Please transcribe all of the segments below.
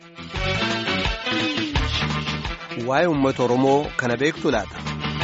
Waa'ee uummata Oromoo kana beektu laata?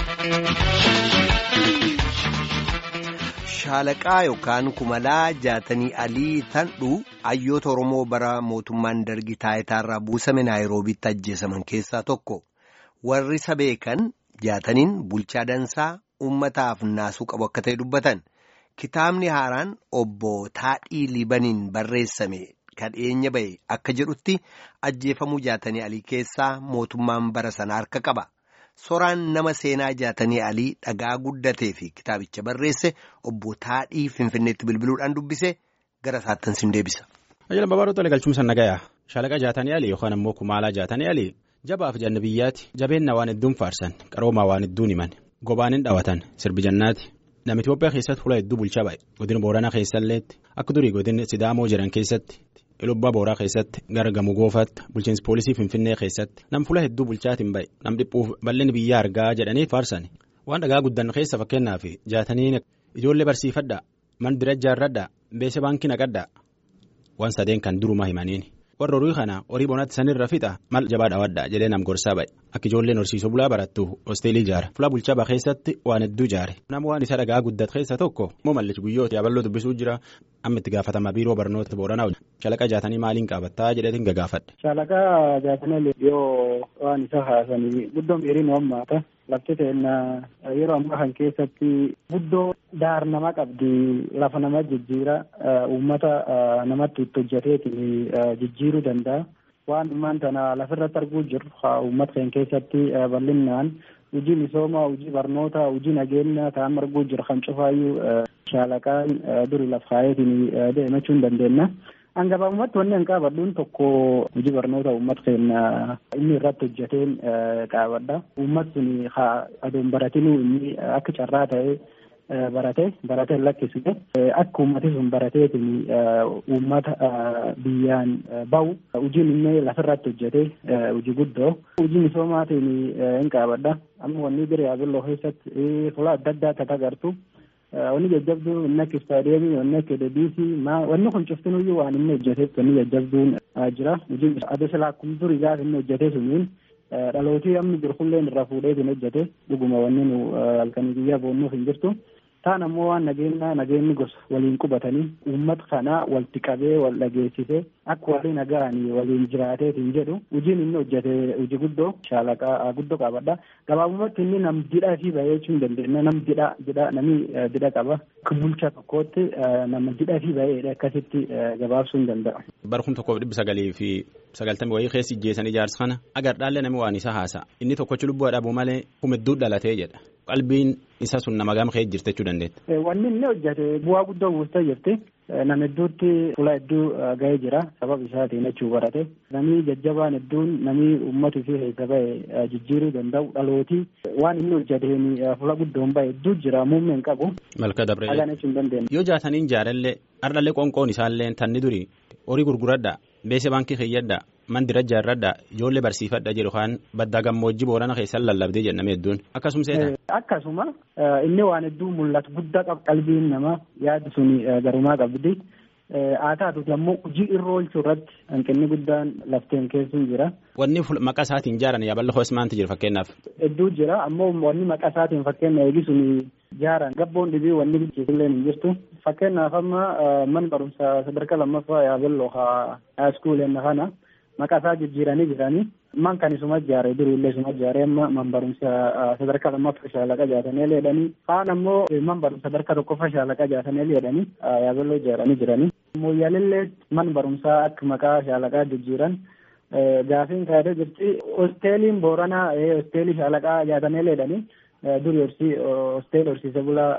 Shaalaqaa yookaan kumalaa jaatanii alii tandhu hayyoota Oromoo bara mootummaan dargii taayitaarraa buusame naayiroobiitti ajjeesaman keessaa tokko. Warri isa beekan jaataniin bulchaa dansaa uummataaf naasuu qabu akka ta'e dubbatan. Kitaabni haaraan obbo Taadhii Libaniin barreessame kan dhiyeenya bahe akka jedhutti ajjeefamuu jaatanii alii keessaa mootummaan bara sana harka qaba. Soraan nama seenaa jaatanii alii dhagaa guddatee fi kitaabicha barreesse obbo Taadhii Finfinneetti bilbiluudhaan dubbise gara isaattan sin deebisa. Ajjala babaaduu tolee galchuumsa nagayaa shaalaqa jaatanii alii yookaan ammoo kumaalaa jaatanii alii jabaaf janna biyyaatti jabeenna waan hedduun faarsan qaroomaa waan hedduun himan gobaan hin dhawatan sirbi jannaati. Nama Itoophiyaa keessatti fuula hedduu bulchaa bahe godina Booranaa keessalleetti akka durii godina Sidaamoo jiran keessatti Ilubbaa Booraa keessatti gara Gamoo Goofaatti bulchiinsa poolisii Finfinnee keessatti nam fuula hedduu bulchaatiin bahe nam dhiphuuf bal'inni biyyaa argaa jedhanii faarsan waan dhagaa guddan keessa fakkeenyaaf jaatanii ijoollee barsiifadhaa man dira ijaarradhaa beessa baankii naqadhaa waan sadeen kan durumaa himaniin. warra horii kana horii bonaatti sanirra fixa mal jabaa dhawadha jedhee nam gorsaa ba'e akka ijoolleen horsiisuu bulaa barattu hosteelii ijaara fulaa bulchaa ba'a keessatti waan hedduu ijaare nama waan isa dhagaa guddate keessa tokko immoo mallichi guyyoota yaaballoo dubbisuu jira amma itti gaafatama biiroo barnoota booranaa shalaqa jaatanii maaliin qaabattaa jedheetiin gagaafadhe. Shalaqa jaatanii yoo waan isa haasanii guddoon dheeriin hammaata lafti ta'inna yeroo ammaa kan keessatti guddoo daar nama qabdi lafa nama jijjiira uummata namatti itti hojjeteetiin jijjiiruu danda'a. Waan dhimmaan tana lafirratti arguu jirru uummata keenya keessatti bal'inaan hojii misoomaa hojii barnoota hojii nageenya ta'an arguu jiru kan cufaayyuu shaalaqaan duri laf kaayeetiin deemachuu hin dandeenya. Hangabaabumatti wanni an qaabadhuun tokko hojii barnoota uummata keenya inni irratti hojjeteen qaabadha. Uummati sun adoon baratinuu inni akka carraa ta'ee barate barate lakkisne akka uummati sun barateetiin uummata biyyaan bahu hojiin inni lafirratti hojjete hojii guddoo hojii misoomaatiin hin qaabadha. Amma wanni bira yaabilloo keessatti fuula adda addaa akka agartu. Wanni jajjabduu inni akka istaadiyeemii wanni akka deebiisii wanni kun cuftinuyyuu waan inni hojjeteef wanni jajjabduun jira. Hojiin adeemsa akkuma durii gaafa inni hojjete suniin dhalootii amma jiru hulleen irraa fuudheetiin hojjete dhuguma wanni nu halkanii guyyaa boonnuuf hin jirtu. Taan ammoo waan nageenya nageenyi gosa waliin qubatanii uummata kana walitti qabee wal dhageessisee akka waliin nagahanii waliin jiraateetiin jedhu hojiin inni hojjete hojii guddoo shaalaqaa guddoo qabadha. Gabaabumatti inni nam didhaa fi bahee jechuu hin dandeenya nam didhaa didhaa namni didha qaba. Akka bulchaa tokkootti nama didhaa fi baheedha akkasitti gabaabsuu hin danda'a. Bara kuma tokkoof dhibba sagalii fi sagaltamii wayii keessi ijjeessan ijaarsa kana agardhaallee namni waan isa haasa inni tokkochi lubbuu dhabuu malee humedduu dhalatee jedha. qalbiin isa sun nama gama ka'ee jirte jechuu dandeetta. Wanni inni hojjete bu'aa guddoo buustee jirti. Nama hedduutti fuula hedduu ga'ee jira sababa isaatiin jechuu barate. Namni jajjabaan hedduun namni uummatuu fi keessa bahe jijjiiruu danda'u dhalootii waan inni hojjeteen fuula guddoon bahe hedduu jira muummee hin qabu. Malka dabree. Hagaan jechuu hin dandeenye. Yoo jaataniin jaarallee ardhallee qoonqoon isaallee tanni duri horii gurguradhaa beessa baankii keeyyadhaa mandira ijaarradhaa ijoollee barsiifadha jedhu kan baddaa gammoojjii boorana keessan lallabdee jenname hedduun akkasuma seetan. Akkasuma inni waan hedduu mul'atu guddaa qaba qalbiin namaa yaadi sun garumaa qabdi. Haa taatuuti ammoo hojii irra oolchuu irratti hanqinni guddaan lafteen keessuun jira. Wanni maqaa isaatiin ijaaran yaaballa hoos maanti jira fakkeenyaaf. Hedduu jira ammoo wanni maqaa isaatiin fakkeenya eegisuun ijaaran gabboon dhibii wanni bilcheessillee hin jirtu. Fakkeenyaaf amma mana barumsaa sadarkaa lammaffaa yaaballoo haa iskuuleen kana. maqaa isaa jijjiiranii jiranii man kan isuma ijaare duriillee isuma ijaare amma man barumsa sadarkaa lammaffaa shaalaqa jaatanii jedhanii kaan ammoo man barumsa sadarkaa tokkoffaa shaalaqa jaatanii jedhanii yaabelloo ijaaranii jiranii. Mooyyaalillee man barumsaa akka maqaa shaalaqaa jijjiiran gaafiin kaayatee jirti hosteeliin booranaa hosteelii shaalaqaa jaatanii jedhanii duri hosteelii horsiise bulaa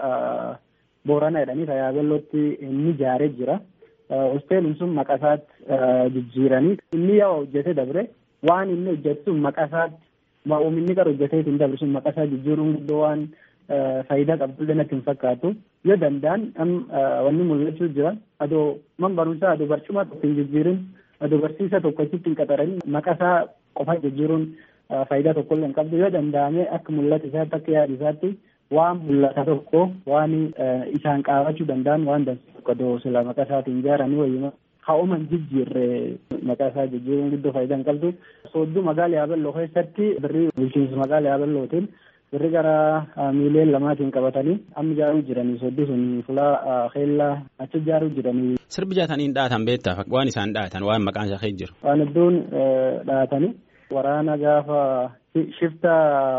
booranaa jedhanii yaabellootti inni ijaaree jira. hosteeliin sun maqaa isaatti jijjiiranii inni yoo hojjete dabre waan inni hojjetu sun maqaa isaatti oomishinni qara hojjetee hin dabre sun maqaa isaa jijjiiruun guddoo waan faayidaa qabdullee natti hin fakkaatu yoo danda'an wanni mul'achuu jira adoo man barumsaa adoo barcuma tokko hin jijjiirin adoo barsiisa tokko achitti hin qaxaranin maqaa isaa qofa jijjiiruun faayidaa tokkollee hin qabdu yoo danda'ame akka mul'ata isaatti akka yaada isaatti waan mul'ata tokko waan isaan qaabachuu danda'an waan dansa tokko adoo sila maqaa isaatiin ijaaranii wayyuma haa'uman jijjiirre maqaa isaa jijjiiruun guddoo faayidaa hin qabdu. Soodduu magaalaa Yaabelloo keessatti birrii bulchiinsa magaalaa Yaabellootiin birrii gara miiliyoona lamaatiin qabatanii amma ijaaruu jiranii soodduu sun fulaa keellaa achi ijaaruu jiranii. Sirbi jaataniin dhaatan beektaa waan isaan dhaatan waan maqaan isaa keessa jiru. Waan hedduun dhaatanii waraana gaafa shifta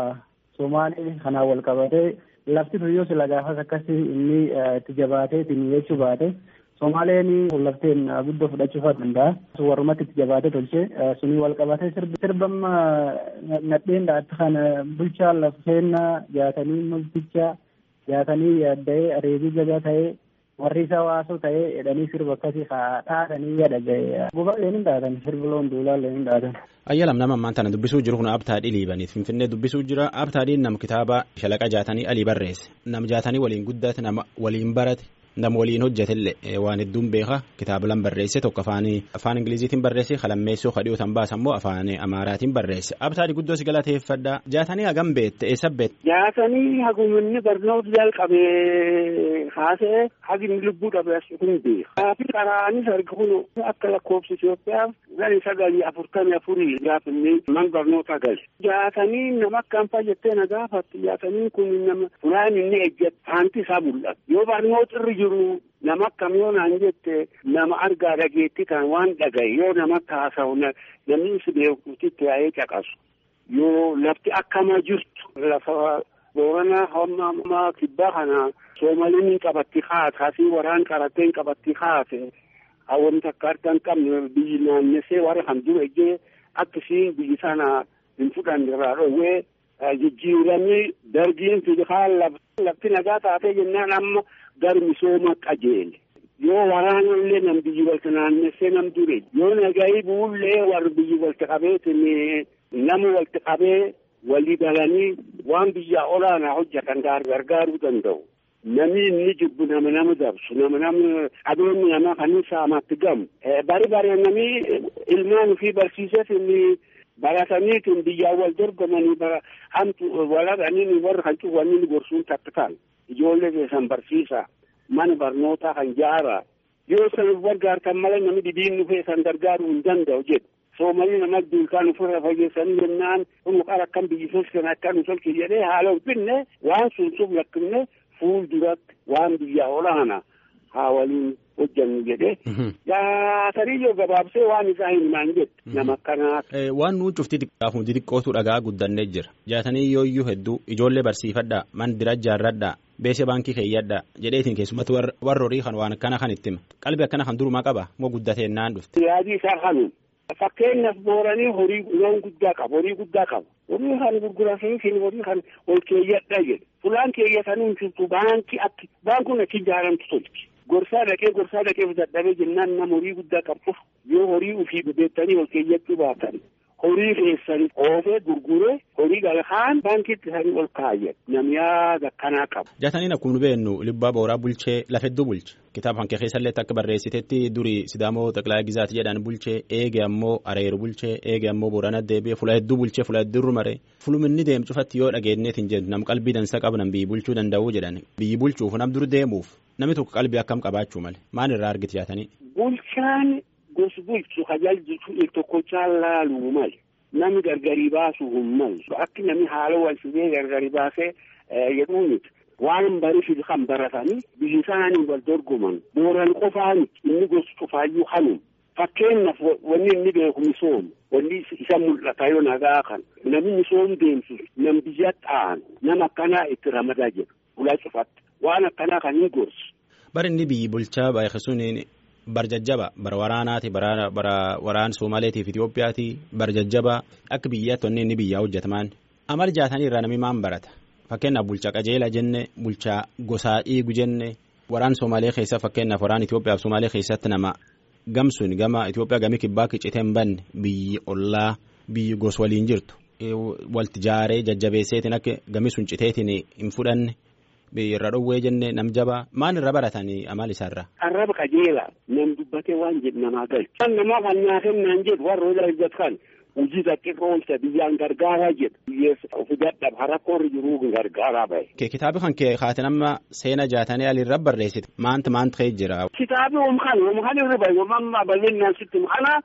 Somaalee kanaan wal qabatee lafti tuyyoo sila gaafas akkasii inni itti jabaateetiin jechuu baate Somaaleen lafteen guddoo fudhachuu danda'a. Warrumatti itti jabaatee tolchee sunii wal qabatee sirbamma nadheen dhaatti kana bulchaa lafteennaa jaatanii multichaa jaatanii yaadda'ee areebii jagaa ta'ee warri isa waasoo ta'ee jedhanii sirba akkasii dhaatanii yaada ga'e. Guba leen dhaatan sirbi loon duulaa leen dhaatan. Ayyalam nama ammaan tana dubbisuu jiru kun abtaadhii liibaniif finfinnee dubbisuu jira abtaadhiin nam kitaaba shalaqa jaatanii alii barreesse nam jaatanii waliin guddate nama waliin barate nam waliin hojjetellee waan hedduun beeka kitaaba lan barreesse tokko afaan afaan ingiliziitiin barreesse kalammeessoo kadhiyoo tan baasa immoo afaan amaaraatiin barreesse abtaadhi guddoo si galateeffadha jaatanii hagam beette eessa beette. Jaatanii haguminni barnoota jalqabee haasa'e hagin lubbuu dhabe as kun beeka. Kaafi qaraanis arga kun akka lakkoofsa Itoophiyaaf gadi sagalii afurtamii afurii gaafinni man barnoota gali. Jaatanii nama akkam fayyattee na gaafatti jaatanii kun nama fulaan inni ejjate haanti isaa mul'ata. Yoo barnoota irra jiru nama akkam yoo naan jette nama argaa dhageetti kan waan dhagaye yoo namatti haasa'u namni si beekutti yaa'ee caqasu. Yoo lafti akkama jirtu lafa boorana hamma kibbaa kana soomaliin qabatti haate hasii waraan qaratee qabatti haate hawwan takka harka hin qabne biyyi naannessee warra kan dura ejjee akkasiin biyyi sana hin fudhanne irraa dhoowwee jijjiiramni dargiin fiihaa lafti nagaa taatee jennaan amma gar misooma qajeele. Yoo waraanallee nam biyyi walta naannessee nam dure yoo nagayi buullee warri biyyi walta qabeetin nama walta qabee walii galanii waan biyyaa olaanaa hojjetan gargaaruu danda'u. Namni inni jibbu nama nama dabsu nama nama qabeenyi nama kan saamatti gamu. Bari bari namni ilmaan ofii barsiiseef inni barataniitiin biyyaan wal dorgomanii bara hamtu walaqanii warra kan cuwwanii gorsuun takkitaan ijoollee keessan barsiisa mana barnootaa kan jaara yoo san gargaartan malee namni dhibiin dhufee san gargaaruu hin danda'u jedhu. Soomalii nama duukaan ofirra fageessanii jennaan kun qara akkam biyyi tolchan akka nu tolchu jedhee haala ulfinne waan sun sun lakkifne fuul duratti waan biyya olaana haa waliin hojjannu jedhee. Jaataniyyoo gabaabsee waan isaa himaan jedhu nama akkanaati. Waan nuyi cufti xiqqaaf nuti xiqqootu dhagaa guddannee jira. Jaataniyyoo iyyuu hedduu ijoollee barsiifadhaa mandira ijaarradhaa beesee baankii keeyyadhaa jedheetiin keessumatti warra horii kan waan akkana kan itti hima. Qalbii akkana kan durumaa qaba moo guddatee naan dhufte. Yaadii isaa kanuun. Fakkeenyaaf booranii horii loon guddaa qabu horii guddaa qabu horii kan gurguratanii horii kan ol keeyyadha jedhe fulaan keeyyatanii hin jirtu baankii akki baankuun akki ijaaramtu tolchi gorsaa dhaqee gorsaa dhaqee dadhabee jennaan nama horii guddaa qabu yoo horii ofii beektanii ol keeyyachuu baatan horii keessanii oofee gurguree horii galkaan baankiitti isaanii ol kaayyan namni yaada akkanaa qabu. Jaataniin akkuma nu beennu libbaa booraa bulchee lafa hedduu bulche kitaaba kan kee keessallee akka barreessitetti durii sidaamoo xaqilaa gizaati jedhan bulchee eege ammoo areeru bulchee eege ammoo boorana deebi'ee fula hedduu bulchee fula hedduu rumare fuluminni deemu cufatti yoo dhageenyeetiin jedhu nam qalbii dansa qabu nam biyyi bulchuu danda'uu jedhan biyyi bulchuuf nam dur deemuuf namni tokko qalbii akkam qabaachuu male maal irraa argiti jaatanii. Bulchaan gosa bulchu tajaajiltu tokkochaa laaluu mali namni gargari baasuu hin malu akki namni haala wal fidee gargari baasee jedhuu miti waan bariif kan baratanii biyyi isaanii wal dorgoman booran qofaan inni gosa cufaayyuu hanum fakkeenyaaf wanni inni beeku misoomu wanni isa mul'ata yoo nagaa kan namni misoomu deemsu nam biyya xaanu nama akkanaa itti ramadaa jedhu ulaa cufatti waan akkanaa kan hin gorsu. Bari inni biyyi bulchaa baay'isuun barjajjaba bara waraanaati bara waraan Somaaleetiif Itoophiyaati barjajjaba akka biyyaatti wanni inni biyyaa hojjetamaan amal jaatanii irraa namni maan barata fakkeenyaaf bulchaa qajeela jenne bulchaa gosaa dhiigu jenne waraan Somaalee keessa fakkeenyaaf waraan Itoophiyaaf Somaalee keessatti nama gamsuun gama Itoophiyaa gamii kibbaa qicitee hin banne biyyi ollaa biyyi gos waliin jirtu walti jaaree jajjabeesseetiin akka gamii sun citeetiin hin fudhanne irra dhowwee jenne nam jabaa maan irra baratanii amal isaarra. Arraba qajeela nam dubbatee waan jedhu namaa galchu. Kan namaaf hannaa kennaan jedhu warra ola hojjetan hojii xiqqoo oolcha biyyaan gargaaraa jedhu. Biyyeessa ofi dadhab harakkoorri jiruu gargaaraa bahe. Kitaabi kan kee kaate nama seena jaatanii alirra barreessite maanta maanta ka'ee jira. Kitaabi omkan omkan irra bahe omamma bal'inaan sitti kana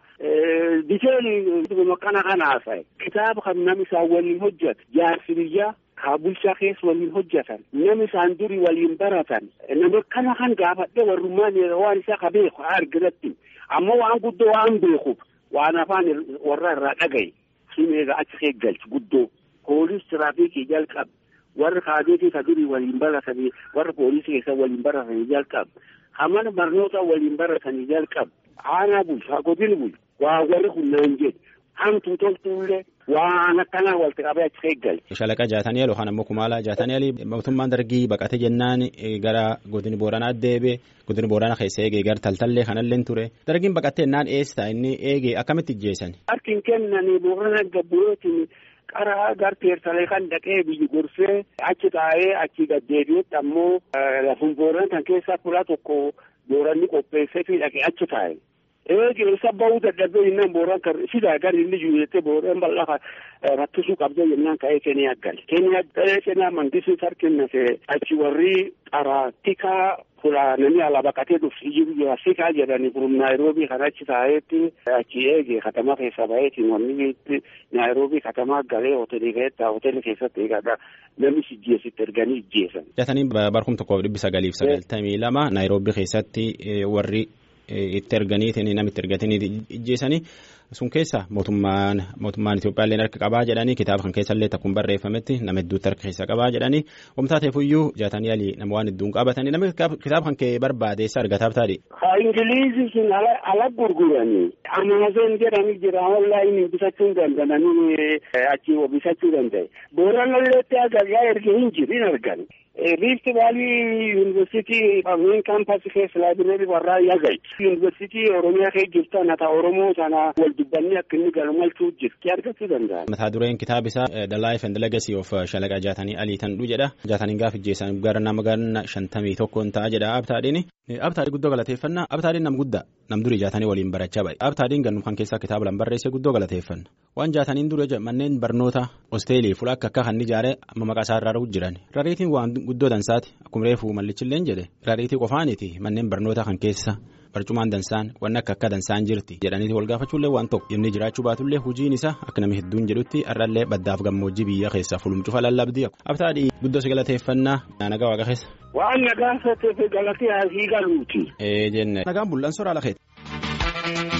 diteeli kana kana haasaye. Kitaaba kan nam isaan waliin hojjetu jaarsi biyyaa. kaa bulchaa keessa waliin hojjetan nama isaan durii waliin baratan nama kana kan gaafadhe warrummaan waan isaa ka beeku arginatti ammoo waan guddoo waan beekuuf waan afaan warra irraa dhagaye sun egaa achi eeggalchi guddoo poolis tiraafikii jalqab warra kaabeetii ka durii waliin baratanii warra poolisii keessa waliin baratanii jalqab hamana barnoota waliin baratanii jalqab aanaa bulchu haa godin bulchu waa warri kunnaan jedhu hamtuu toltuullee waan akkanaa walitti qabee achi eeggalle. Shalaqa jaatanii aloo kan ammoo kumaalaa jaatanii alii mootummaan dargii baqate jennaan gara godini booranaa deebe godini booranaa keessa eegee gara taltallee kanallee ture dargiin baqattee jennaan eessa inni eegee akkamitti ijjeessan. Harkin kennanii boorana gabbootiin qaraa garteersalee kan dhaqee biyyi gorsee achi taa'ee achi gaddeebi'etti ammoo lafun booran kan keessaa kula tokko booranni qopheessee fi dhaqee achi taa'e. eegi sabbawuu dadhabee jennaan booraan kan sidaa gari inni jiru jettee booraan bal'aa rattisuu qabdee jennaan ka'ee keenyaa gal keenyaa galee keenyaa mandisii sarkinnase achi warri qaraatika fulaananii ala baqatee dhufsi jiru jira sikaa jedhani kurum naayiroobii kan achi taa'eetti achi eege katama keessa ba'eetiin wanni naayiroobii katamaa galee hoteelii keessatti hoteelii keessatti eegadha namni ijjeesitti erganii ijjeesan. Jatanii barkum tokkoof dhibbi sagaliif sagaltamii lama naayiroobii keessatti warri itti erganiitiin namitti ergatanii ijjeessanii sun keessa mootummaan mootummaan Itoophiyaallee harka qabaa jedhanii kitaaba kan keessallee takkuun barreeffametti nama hedduutti harka keessa qabaa jedhanii wamtaa ta'eefuyyuu jaatanii alii nama waan hedduun qabatanii nama kitaaba kan kee barbaadeessa argataaf taadhi. Ha Ingiliizii sun ala gurguranii Amaazon jedhanii jira onlaayinii bitachuu danda'anii achi bitachuu danda'e. Booranalleetti agarraa erga hin jiru hin argan. Riifti Vaalii Yuunivarsiitii Main Kaampaasii keessa laabireerii warraa yagai. Yuunivarsiitii Oromiyaa keessa jirtu nata Oromoo sana wal dubbannee akka inni galmalchuu jirti argachuu danda'an. Mataa dureen kitaaba isaa The Life and Legacy of Shalaqa Jaatanii Alii Tanduu jedha. Jaataniin gaafa ijjeessan gara nama ganna shantamii tokkoon ta'a jedha Abtaadhiin. Abtaadhii guddoo galateeffannaa. Abtaadhiin nam guddaa nam durii jaatanii waliin barachaa ba'e. Abtaadhiin gannu kan keessaa kitaaba lan barreesse guddoo galateeffanna. Waan jaataniin dura manneen barnoota hosteelii fuula akka akka kan ijaare amma maqaa isaa irraa jiran. Rariitiin waan guddoo dansaati akkuma reefu mallichilleen jedhe rariitii qofaaniti manneen barnoota kan keessa barcumaan dansaan wanni akka akka dansaan jirti jedhaniiti wal gaafachuullee waan tokko inni jiraachuu baatullee hojiin isaa akka namni hedduun jedhutti har'allee baddaaf gammoojjii biyya keessa fulumcufa lallabdii abtaadhii guddoo si galateeffannaa nagaa waaqa keessa. Waan nagaa sotteef galatee asii galuuti. Ee jenne nagaan bul'aan soraa lakeeti.